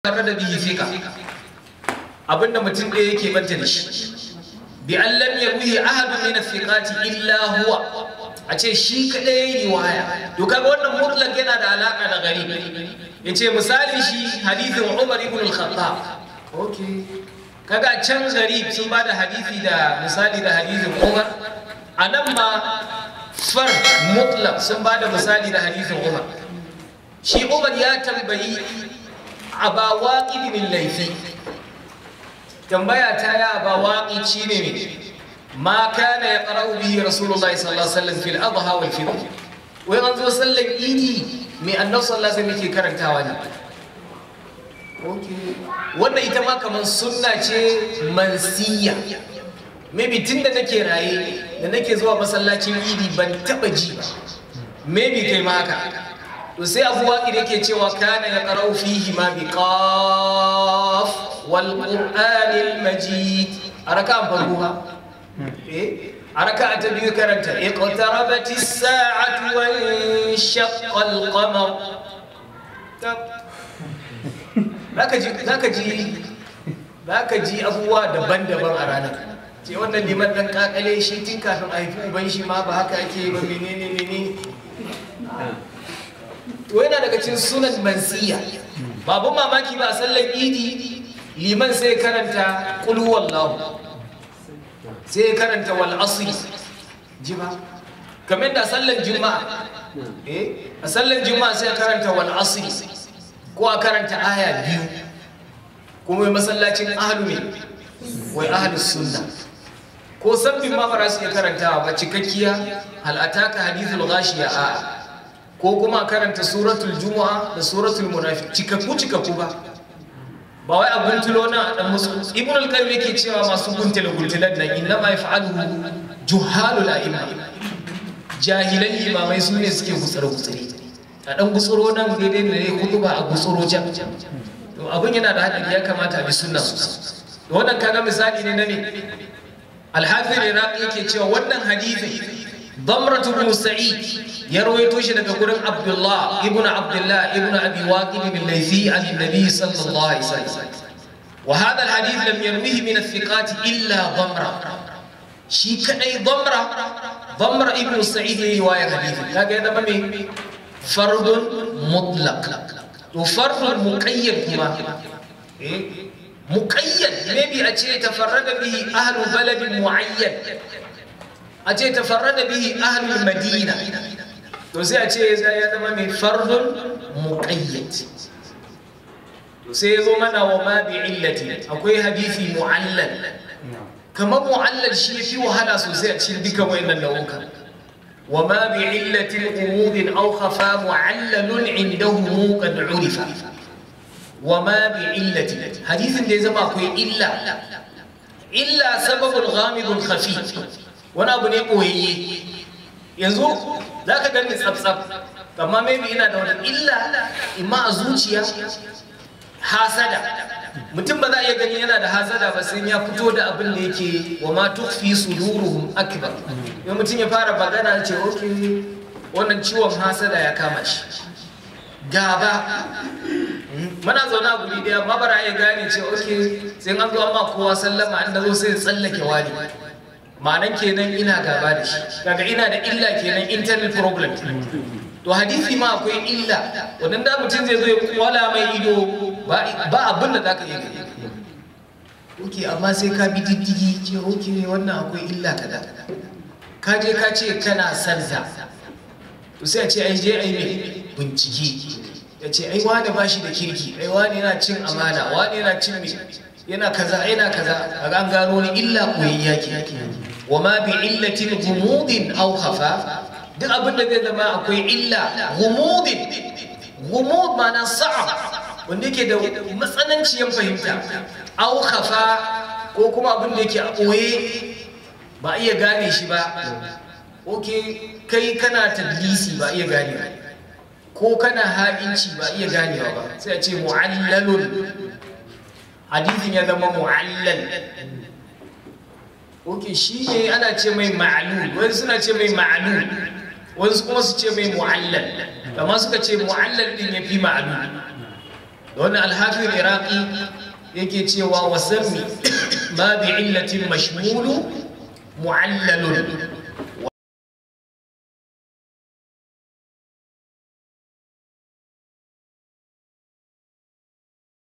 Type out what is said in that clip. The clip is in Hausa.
tare da bihi fika abinda mutum ɗaya yake banta da shi bi an lam yarwihi ahadun min athiqati illa huwa a ce shi kadai yayi riwaya to kaga wannan mutlaq yana da alaka da gari yace misali shi hadithin Umar ibn al-Khattab okay kaga can gari sun bada hadisi da misali da hadithin Umar anan ma far mutlaq sun bada misali da hadithin Umar shi Umar ya tambayi aba waƙi laifi tambaya ta ya aba waƙi ci ne ma kana ya ƙara'u bihi rasulullahi sallallahu alaihi wasallam fil adha wal fitr wai an zo sallan idi mai annabi sallallahu alaihi wasallam yake karantawa ne wannan ita ma kamar sunna ce mansiya maybe tun da nake raye da nake zuwa masallacin idi ban taba ji ba maybe kai ma haka to sai abu waƙi da ke cewa kana ya ƙarau fihi ma bi qaf wal qur'anil majid a raka farko ha eh a raka ta biyu karanta iqtarabati as-sa'atu wa inshaqqa al-qamar zaka ji zaka ji zaka ji abubuwa daban-daban a ranar ce wannan liman dan kakale shi tun kafin a haifi uban shi ma ba haka ake ba menene menene to yana daga cikin sunan mansiya babu mamaki ba a sallar idi liman sai karanta qul huwallahu sai karanta wal asr ji ba kamar da sallar juma'a eh a sallar juma'a sai karanta wal asr ko a karanta aya biyu kuma masallacin ahlu ne wai ahlus sunna ko sabbin ma ba su iya karantawa ba cikakkiya hal ataka hadithul ghashiya a'a ko kuma karanta suratul juma'a da suratul munafiq cikakku cikakku ba ba wai abun tulo na dan musu ibn al-qayyim yake cewa masu guntula guntulan nan inna ma yaf'alu juhalul a'imma jahilan imamai su ne suke gutsare gutsare a dan gutsuro nan daidai ne hutuba a gutsuro jam to abun yana da hadari ya kamata a bi sunna su wannan kaga misali ne na ne al-hafiz iraqi yake cewa wannan hadisi ضمرة بن سعيد يروي توشي لك قرن عبد الله ابن عبد الله ابن أبي واقد الليثي عن النبي صلى الله عليه وسلم وهذا الحديث لم يرويه من الثقات إلا ضمرة شي كأي ضمرة ضمرة ابن سعيد رواية حديث لا هذا ممي فرد مطلق وفرد مقيد كما إيه؟ مقيد maybe a ce tafarrada bihi ahlu baladin muayyan a ce tafarrada bihi ahlul madina to sai a ce ya zama mai fardun muqayyad to sai ya zo mana wa ma bi illati akwai hadisi mu'allal kamar mu'allal shi yafi wahala sosai a cikin duka wayannan nau'uka wa ma bi illati umudin aw khafa mu'allalun indahu qad urifa wa ma bi illati hadisin da ya zama akwai illa illa sababul ghamidul khafi wani abu ne ɓoyayye yanzu za ka gani tsaf-tsaf amma maybe ina da wani illa imma a zuciya hasada mutum ba za a iya gani yana da hasada ba sai ya fito da abin da yake wa ma tukfi suduruhum akbar yau mutum ya fara magana ce ok wannan ciwon hasada ya kama shi gaba muna zaune a guri daya ma bara ya gane ce ok sai an zo amma kowa sallama an da zo sai tsallake wani ma'anan kenan ina gaba da shi kaga ina da illa kenan internal problem to hadisi ma akwai illa wannan da mutum zai zo ya kwala mai ido ba abin da zaka iya gani oke amma sai ka bi diddigi ce oke wannan akwai illa kaza ka je ka ce kana son ta to sai a ce ai je ai mai bincike ya ce ai wani ba shi da kirki ai wani yana cin amana wani yana cin mai yana kaza yana kaza kaga an gano ni illa koyayya ke wa ma bi illatin gumudin aw khafa duk abin da zai zama akwai illa gumudin gumud ma'ana sa'a wanda yake da matsananciyar fahimta aw khafa ko kuma abin da yake a ɓoye ba iya gane shi ba oke kai kana tadlisi ba iya gane ba ko kana ha'inci ba iya ganewa ba sai a ce mu'allalun hadithin ya zama mu'allal ok shi ne ana ce mai ma'alul wani suna ce mai ma'alul wani kuma su ce mai mu'allal amma suka ce mu'allal din ya fi ma'alul wani alhafi iraqi yake cewa wasanni ma bi illatin mashmulu mu'allalun